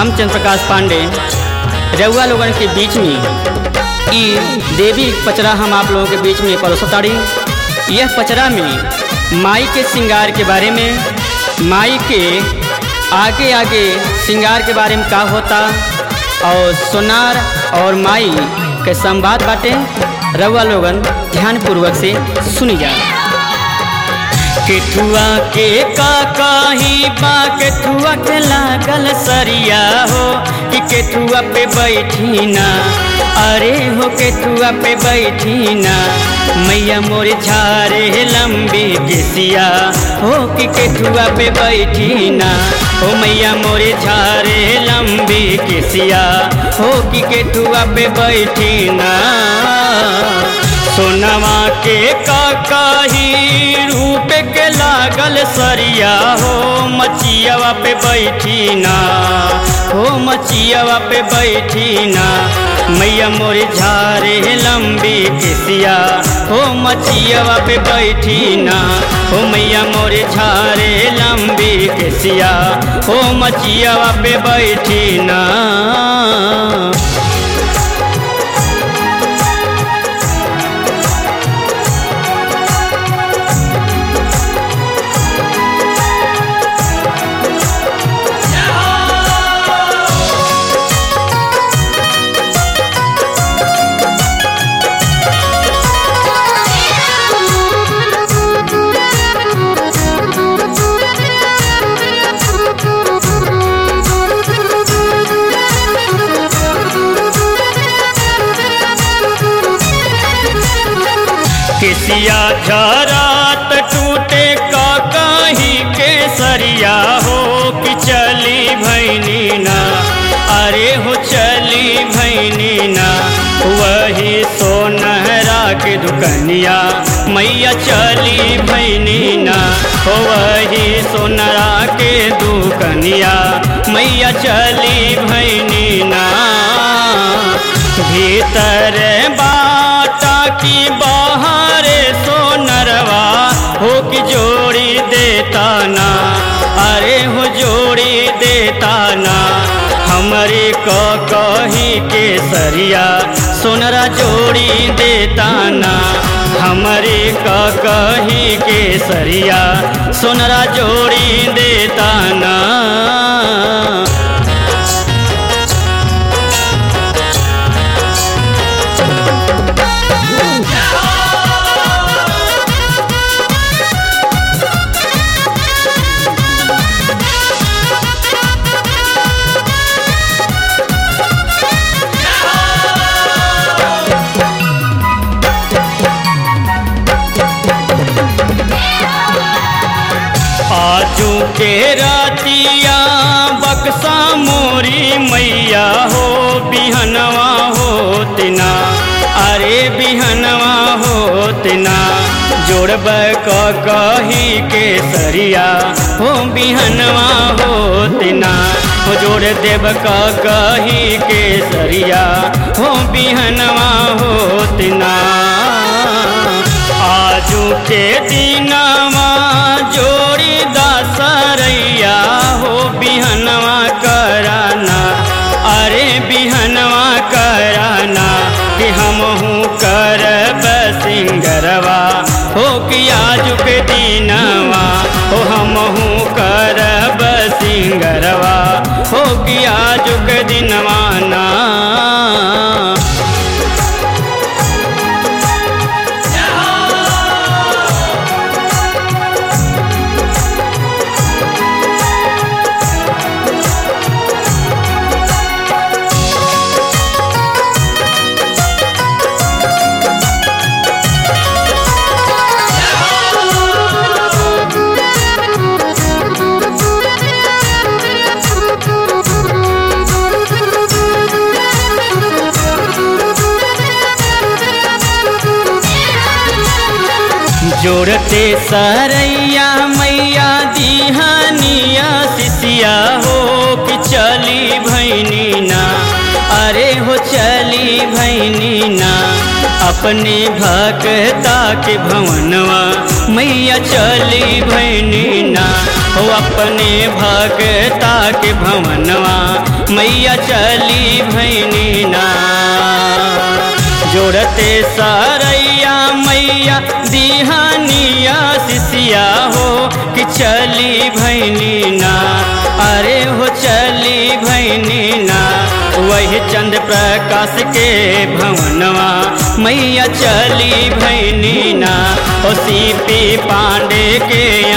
हम चंद्र प्रकाश पांडे रउआ लोगन के बीच में ई देवी पचरा हम आप लोगों के बीच में परोसताड़ी यह पचरा में माई के श्रृंगार के बारे में माई के आगे आगे श्रृंगार के बारे में का होता और सोनार और माई के संवाद बाटे रउआ लोगन ध्यानपूर्वक से सुनी जा केठुआ के का काही बा केठुआ के लागल सरिया हो कि केठुआ पे बैठी ना अरे हो केठुआ पे बैठी ना मैया मोर झारे लंबी केसिया हो कि केठुआ पे बैठी ना हो मैया मोर झारे लंबी केसिया हो कि केठुआ पे बैठी ना सोनवा के काकाही रूप के लागल सरिया हो मचियावा पे बैठी ना हो मचियावा पे बैठी ना मैया मोर झारे लंबी किसिया हो मचियावा पे बैठी ना हो मैया मोर झारे लंबी किसिया हो मचियावा पे बैठी ना केसिया झरात टूटे का कहीं के सरिया हो कि चली भैनी ना अरे हो चली भैनी ना वही सोनहरा के दुकनिया मैया चली भैनी ना हो वही सोनरा के दुकनिया मैया चली भैनी ना भीतर बाटा की बाहर सोनरवा हो कि जोड़ी देता ना अरे हो जोड़ी देता ना हमारे को कही के सरिया सोनरा जोड़ी देता ना हमारे का कही के सरिया सोनरा जोड़ी देता ना आजू के रातिया बक्सा मोरी मैया हो बिहनवा होतना अरे बिहनवा होतना जोड़ब क कही के सरिया हो बिहनवा होतना हो जोड़ देव क कही के सरिया हो बिहनवा होतना आजू के दिनवा जोड़ी दासरैया हो बिहनवा कराना अरे बिहनवा कराना कि हमहू करब सिंगरवा हो कि आजू के दिनवा हो हमहू करब सिंगरवा हो कि आजू के दिनवा ना जोड़ते सरैया मैया दिहानिया सिसिया हो कि चली भैनी ना अरे हो चली भैनी ना अपने भक्ता के भवनवा मैया चली भैनी ना हो अपने भगता के भवनवा मैया चली भैनी ना जोड़ते सरैया मैया दिहानिया सिसिया हो कि चली भैनी ना अरे हो चली भैनी ना वही चंद्र प्रकाश के भवनवा मैया चली भैनी ना ओ सीपी पांडे के